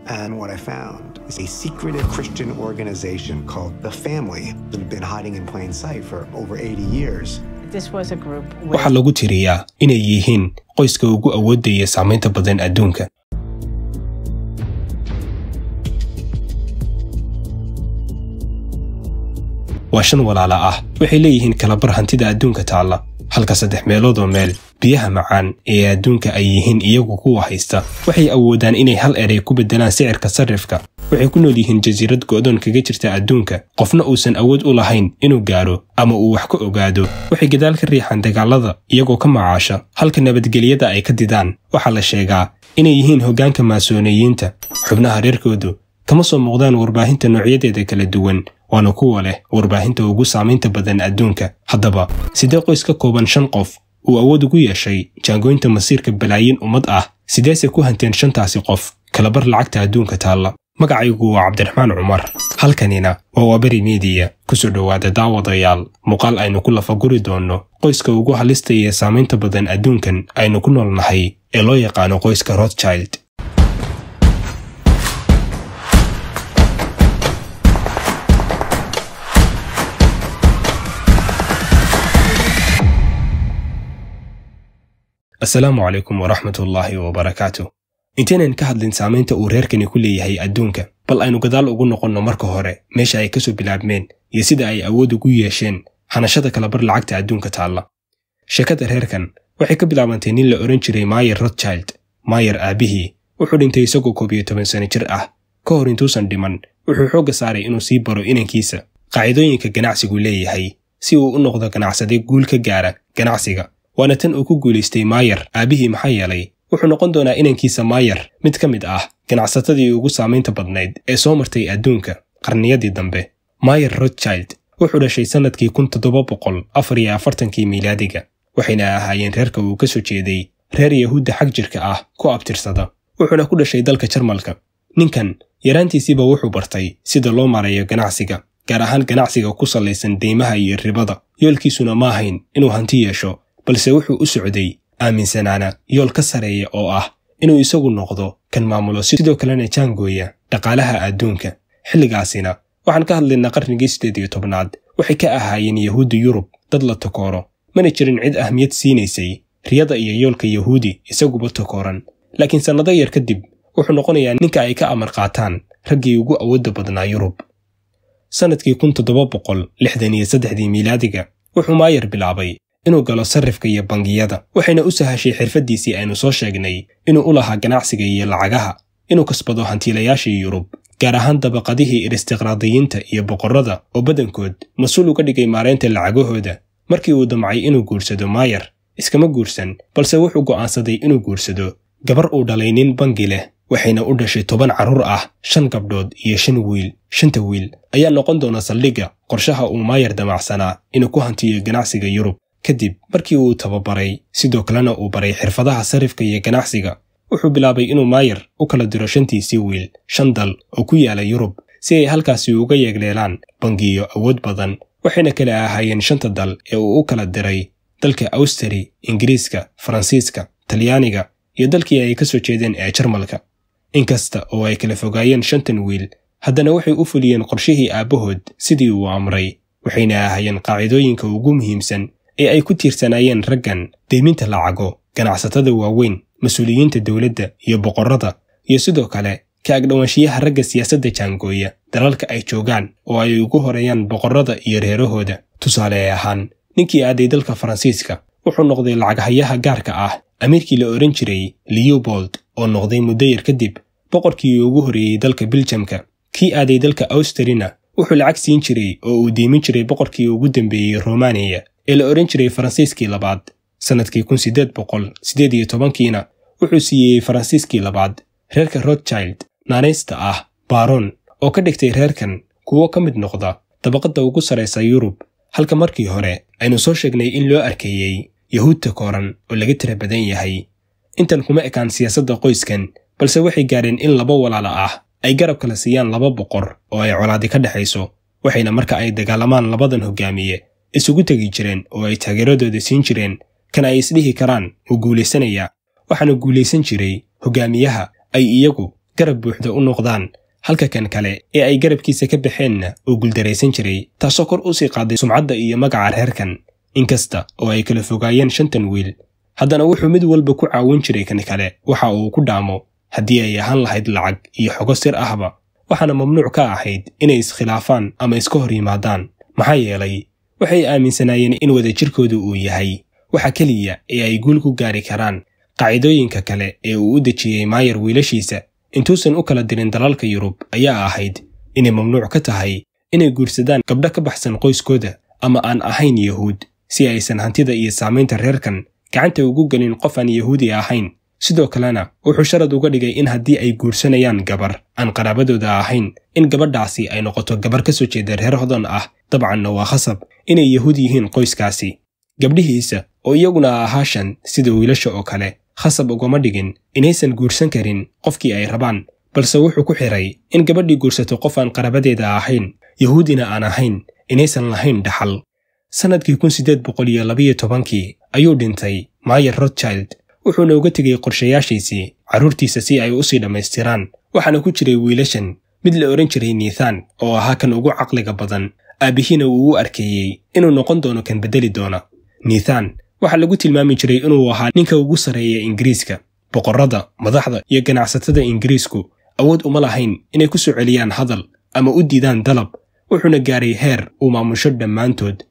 And what I found is a secretive Christian organization called The Family that had been hiding in plain sight for over 80 years. This was a group with waxaa lagu tiriyaa inay yihiin qoyska ugu awoodda iyo saamaynta badan adduunka waa shan walaala ah waxay leeyihiin kalabar hantida adduunka taalla halka saddex meeloodoo meel biyaha macaan ee adduunka ay yihiin iyagu kuwa haysta waxay awoodaan inay hal eray ku beddelaan sicirka sarrifka waxay ku nool yihiin jasiirad go'doon kaga jirta adduunka qofna uusan awood u lahayn inuu gaaro ama uu wax ka ogaado waxay gadaal ka riixaan dagaalada iyagoo ka macaasha halka nabadgelyada ay ka didaan waxaa la sheegaa inay yihiin hoggaanka maasooneyiinta xubnaha reerkoodu kama soo muuqdaan warbaahinta noocyadeeda kala duwan waana kuwa leh warbaahinta ugu saamaynta badan adduunka haddaba sidee qoys ka kooban shan qof uu awood ugu yeeshay jaangooynta masiirka balaayiin ummad ah sideese ku hanteen shantaasi qof kalabar lacagta adduunka taalla magacaygu waa cabdiraxmaan cumar halkanina waa waaberi miidiya kusoo dhowaada daawadayaal muuqaal aynu ku lafaguri doonno qoyska ugu halista iyo saamaynta badan adduunkan aynu ku nool nahay ee loo yaqaano qoyska rothchild asalaamu calaykum waraxmatullaahi wabarakaatu intaynan ka hadlin saamaynta uu reerkani ku leeyahay adduunka bal aynu gadaal ugu noqonno marka hore meesha ay ka soo bilaabmeen iyo sida ay awood ugu yeesheen hanashada kalabar lacagta adduunka taalla sheekada reerkan waxay ka bilaabantay nin la odhan jiray maayer rothchild maayer aabbihii wuxuu dhintay isagoo koob iyo toban sano jir ah ka hor intuusan dhiman wuxuu xoogga saaray inuu sii baro inankiisa qaacidooyinka ganacsigu leeyahay si uu u noqdo ganacsade guul ka gaara ganacsiga waana tan uu ku guulaystay maayer aabbihii maxaa yeelay wuxuu noqon doonaa inankiisa maayer mid ka mid ah ganacsatadii ugu saamaynta badnayd ee soo martay adduunka qarniyadii dambe maayer rothchild wuxuu dhashay sannadkii kun toddoba boqol afar iyo afartankii miilaadiga waxayna ahaayeen reerka uu ka soo jeeday reer yahuudda xag jirka ah ku abtirsada wuxuuna ku dhashay dalka jarmalka ninkan yaraantiisiiba wuxuu bartay sida loo marayo ganacsiga gaar ahaan ganacsiga ku sallaysan deymaha iyo ribada yoolkiisuna ma ahayn inuu hanti yeesho balse wuxuu u socday aaminsanaana yool ka sareeya oo ah inuu isagu noqdo kan maamulo sidoo kalena jaangooya dhaqaalaha adduunka xilligaasina waxaan ka hadlaynaa qarnigii siddeed iyo tobnaad waxay ka ahaayeen yahuudda yurub dad la takooro mana jirin cid ahmiyad siinaysay riyada iyo yoolka yahuudi isaguba takooran laakiin sannado yar kadib wuxuu noqonayaa ninka ay ka amar qaataan raggii ugu awoodda badnaa yurub sannadkii kun toddoba boqol lixdan iyo saddexdii miilaadiga wuxuu maayer bilaabay inuu galo sarrifka iyo bangiyada waxayna u sahashay xirfaddiisii aynu soo sheegnay inuu u lahaa ganacsiga iyo lacagaha inuu kasbado hantiilayaashii yurub gaar ahaan dabaqadihii iristiqraadiyiinta iyo boqorrada oo badankood mas-uul uga dhigay maaraynta lacagahooda markii uu damcay inuu guursado maayer iskama guursan balse wuxuu go'aansaday inuu guursado gabar uu dhalay nin bangi leh waxayna u dhashay toban carruur ah shan gabdhood iyo shan wiil shanta wiil ayaa noqon doona saldhigga qorshaha uu maayer damacsanaa inuu ku hantiyo ganacsiga yurub kadib markii uu tababaray sidoo kalena uu baray xirfadaha sarrifka iyo ganacsiga wuxuu bilaabay inuu maayer u kala diro shantiisii wiil shan dal oo ku yaala yurub si ay halkaasi uga yeegleelaan bangiyo awood badan waxayna kala ahaayeen shanta dal ee uu u kala diray dalka awstari ingiriiska faransiiska talyaaniga iyo dalkii ay ka soo jeedeen ee jarmalka inkasta oo ay kala fogaayeen shantan wiil haddana waxay u fuliyeen qorshihii aabbahood sidii uu amray waxayna ahaayeen qaacidooyinka ugu muhiimsan ee ay ku tiirsanaayeen raggan deyminta lacago ganacsatada waaweyn mas-uuliyiinta dowladda iyo boqorrada iyo sidoo kale ka agdhowaanshiyaha ragga siyaasadda jaangooya dalalka ay joogaan oo ay ugu horeeyaan boqorrada iyo reerahooda tusaale ahaan ninkii aaday dalka faransiiska wuxuu noqday lacaghayaha gaarka ah amiirkii la odhan jiray leobold oo noqday muddo yar kadib boqorkii ugu horreeyey dalka biljamka kii aaday dalka awstrina wuxuu lacag siin jiray oo uu diimin jiray boqorkii ugu dambeeyey romaniya ee la odhan jiray faransiiskii labaad sannadkii kun siddeed boqol siddeed iyo tobankiina wuxuu siiyey faransiiskii labaad reerka rothchild naanaysta ah baron oo ka dhigtay reerkan kuwo ka mid noqda dabaqadda ugu sarraysa yurub halka markii hore aynu soo sheegnay in loo arkeeyey yahuud takooran oo laga tira badan yahay intan kuma ekaan siyaasadda qoyskan balse waxay gaadheen in laba walaala ah ay garab kala siiyaan laba boqor oo ay colaadi ka dhexayso waxayna marka ay dagaalamaan labadan hogaamiye isugu tegi jireen oo ay taageeradooda siin jireen kan ay isdhihi karaan wuu guulaysanayaa waxaana guulaysan jiray hogaamiyaha ay iyagu garab buuxda u noqdaan halka kan kale ee ay garabkiisa ka baxeenna uu guldaraysan jiray taasoo kor u sii qaaday sumcadda iyo magaca reerkan inkasta oo ay kala fogaayeen shantan wiil haddana wuxuu mid walba ku caawin jiray kan kale waxa uu ku dhaamo haddii ay ahaan lahayd lacag iyo xogo sir ahba waxaana mamnuuc ka ahayd inay iskhilaafaan ama iska hor yimaadaan maxaa yeelay waxay aaminsanaayeen in wadajirkoodu uu yahay waxa keliya ee ay guul ku gaari karaan qaacidooyinka kale ee uu u dejiyey maayar wiilashiisa intuusan u kala dirin dalalka yurub ayaa ahayd inay mamnuuc ka tahay inay guursadaan gabdho ka baxsan qoyskooda ama aan ahayn yahuud si aysan hantida iyo saamaynta reerkan gacanta ugu gelin qof aan yahuudi ahayn sidoo kalena wuxuu sharad uga dhigay in haddii ay guursanayaan gabar aan qaraabadooda ahayn in gabadhaasi ay noqoto gabar ka soo jeeda reer hodan ah dabcanna waa khasab inay yahuud yihiin qoyskaasi gabdhihiisa oo iyaguna ahaa shan sida wiilasha oo kale khasab ugama dhigin inaysan guursan karin qofkii ay rabaan balse wuxuu ku xiray in gabadhii guursato qof aan qarabadeeda ahayn yahuudina aan ahayn inaysan lahayn dhaxal sannadkii kun siddeed boqol iyo labiyo tobankii ayuu dhintay maayer rothchild wuxuuna uga tegey qorshayaashiisii carruurtiisa si ay u sii dhammaystiraan waxaana ku jiray wiilashan mid la odhan jiray niithan oo ahaa kan ugu caqliga badan aabbihiina uu u arkeeyey inuu noqon doono kan beddeli doona niithan waxaa lagu tilmaami jiray inuu ahaa ninka ugu sarreeya ingiriiska boqorrada madaxda iyo ganacsatada ingiriisku awood uma lahayn inay ku soo celiyaan hadal ama u diidaan dalab wuxuuna gaaray heer uu maamusho dhammaantood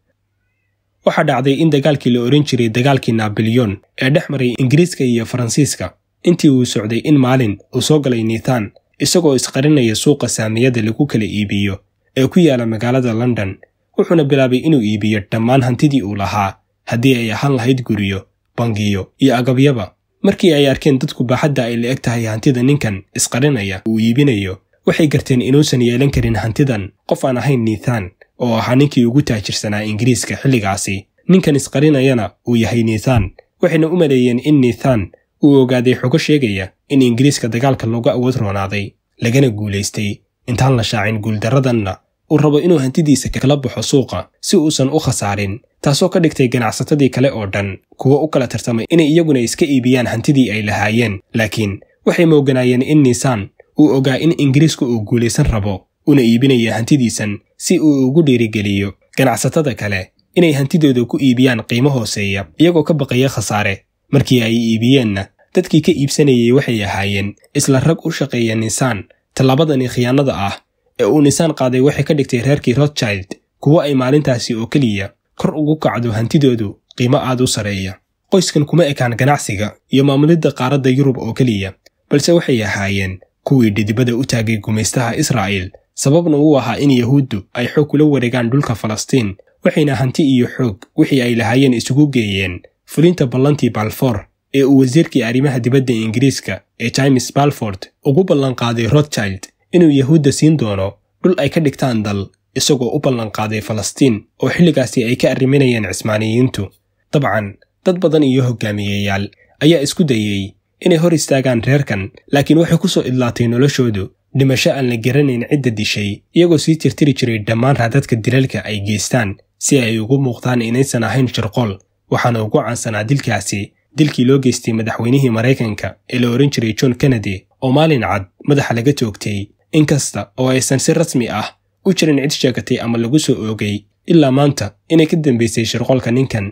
waxaa dhacday in dagaalkii la odhan jiray dagaalkii nabilyon ee dhex maray ingiriiska iyo faransiiska intii uu socday in maalin uu soo galay niithan isagoo isqarinaya suuqa saamiyada lagu kala iibiyo ee ku yaala magaalada london wuxuuna bilaabay inuu iibiyo dhammaan hantidii uu lahaa haddii ay ahaan lahayd guryo bangiyo iyo agabyaba markii ay arkeen dadku baaxadda ay la eg tahay hantida ninkan isqarinaya uu iibinayo waxay garteen inuusan yeelan karin hantidan qof aan ahayn niithan oo ahaa ninkii ugu taajirsanaa ingiriiska xilligaasi ninkan isqarinayana uu yahay niithan waxayna u maleeyeen in niithan uu ogaaday xogo sheegaya in ingiriiska dagaalka looga awood roonaaday lagana guulaystay intaan la shaacin guuldarradanna uu rabo inuu hantidiisa kala baxo suuqa si uusan u khasaarin taasoo ka dhigtay ganacsatadii kale oo dhan kuwo u kala tartamay inay iyaguna iska iibiyaan hantidii ay lahaayeen laakiin waxay mooganaayeen in niisan uu ogaa in ingiriisku uu guulaysan rabo una iibinaya hantidiisan si uu ugu dhiirigeliyo ganacsatada kale inay hantidooda ku iibiyaan qiimo hooseeya iyagoo ka baqaya khasaare markii ay iibiyeenna dadkii ka iibsanayay waxay ahaayeen isla rag u shaqeeya niisaan tallaabadani khiyaanada ah ee uu niisaan qaaday waxay ka dhigtay reerkii rothchild kuwo ay maalintaasi oo keliya kor ugu kacdo hantidoodu qiimo aad u sarreeya qoyskan kuma ekaan ganacsiga iyo maamulidda qaaradda yurub oo keliya balse waxay ahaayeen kuwii dhidibada u taagay gumaystaha israa'iil sababna uu ahaa in yahuuddu ay xoog kula wareegaan dhulka falastiin waxayna hanti iyo xoog wixii ay lahaayeen isugu geeyeen fulinta ballantii balfoor ee uu wasiirkii arrimaha dibadda ingiriiska ee james balford ugu ballanqaaday rothchild inuu yahuudda siin doono dhul ay ka dhigtaan dal isagoo u ballanqaaday falastiin oo xilligaasi ay ka arriminayeen cismaaniyiintu dabcan dad badan iyo hogaamiyeyaal ayaa isku dayey inay hor istaagaan reerkan laakiin waxay ku soo idlaatay noloshoodu dhimasho aan la garanayn cidda dishay iyagoo sii tirtiri jiray dhammaan raadadka dilalka ay geystaan si ay ugu muuqdaan inaysan ahayn shirqool waxaana ugu caansanaa dilkaasi dilkii loo geystay madaxweynihii maraykanka ee la odhan jiray john kennedy oo maalin cad madaxa laga toogtay inkasta oo aysan si rasmi ah u jirin cid sheegatay ama lagu soo oogay ilaa maanta inay ka dambaysay shirqoolka ninkan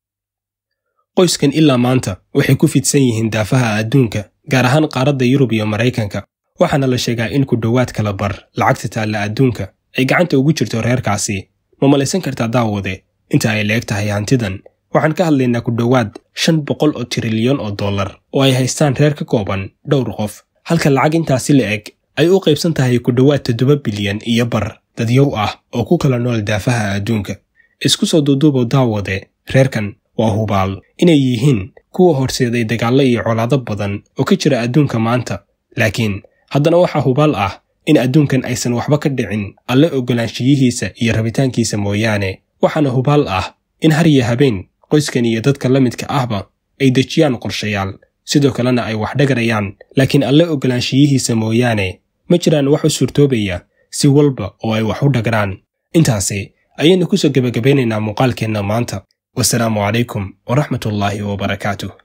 qoyskan ilaa maanta waxay ku fidsan yihiin daafaha adduunka gaar ahaan qaaradda yurub iyo maraykanka waxaana la sheegaa in ku dhowaad kala bar lacagta taalla adduunka ay gacanta ugu jirto reerkaasi ma malaysan kartaa daawade inta ay la eg tahay hantidan waxaan ka hadlaynaa ku dhowaad shan boqol oo tirilyan oo dollar oo ay haystaan reer ka kooban dhowr qof halka lacag intaasi la eg ay u qaybsan tahay ku dhowaad toddoba bilyan iyo bar dadyow ah oo ku kala nool daafaha adduunka isku soo duuduubo daawade reerkan waa hubaal inay yihiin kuwa horseeday dagaallo iyo colaado badan oo ka jira adduunka maanta laakiin haddana waxaa hubaal ah in adduunkan aysan waxba ka dhicin alle oggolaanshiyihiisa iyo rabitaankiisa mooyaane waxaana hubaal ah in har iyo habeen qoyskan iyo dadka la midka ahba ay dejiyaan qorshayaal sidoo kalena ay wax dhagarayaan laakiin alle oggolaanshiyihiisa mooyaane ma jiraan wax u suurtoobaya si walba oo ay wax u dhagaraan intaasi ayaynu ku soo gebagabaynaynaa muuqaalkeenna maanta wasalaamu calaykum waraxmatullaahi wabarakaatuh